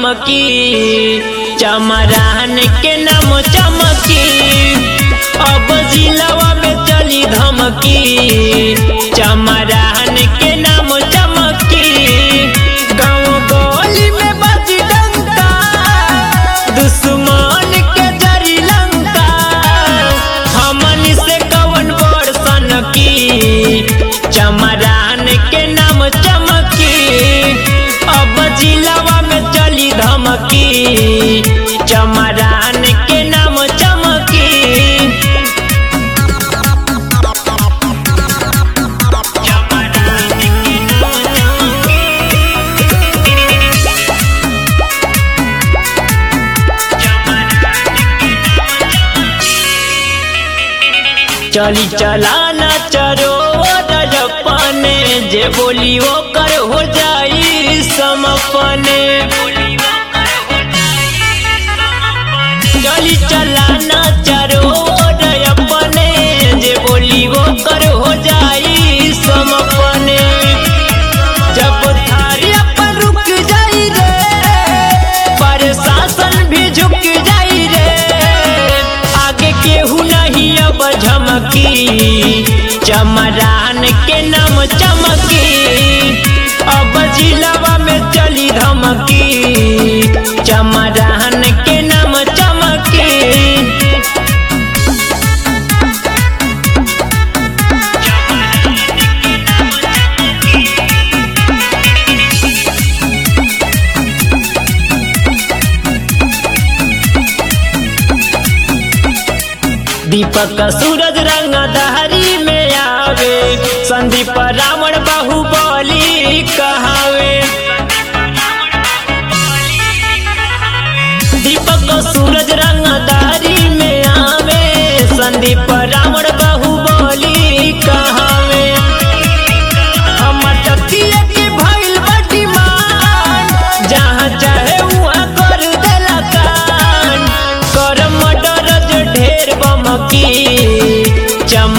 धमकी चमरान के नाम चमकी अब जिलावा में चली धमकी चमरान के नाम चमकी गाँव गली में बजी डंका दुश्मन के जरी लंका हमन से कवन बड़ सनकी चमरान के नाम चमकी अब जिलावा में चली धमकी चमरान के नाम चमकी चली चलाना चरो रजपने जे बोली वो कर हो जाई समपने चली चलाना चरो रजपने जे बोली वो कर हो जाई समपने जब थारी अपन रुक जाई रे प्रशासन भी झुक जाई रे आगे केहू नहीं अब झमकी चमरान के नाम चमकी अब जिलावा में चली धमकी चमरान के नाम चमकी दीपक सूरज रंग दहरी में आवे संदीप रावण बाहुबली कहावे दीपक सूरज रंग दहरी में आवे संदीप रावण बाहुबली कहावे हमर तकिया के भइल बाटी मान जहाँ चाहे वहाँ कर देला कान कर मर्डर जे ढेर बमकी चम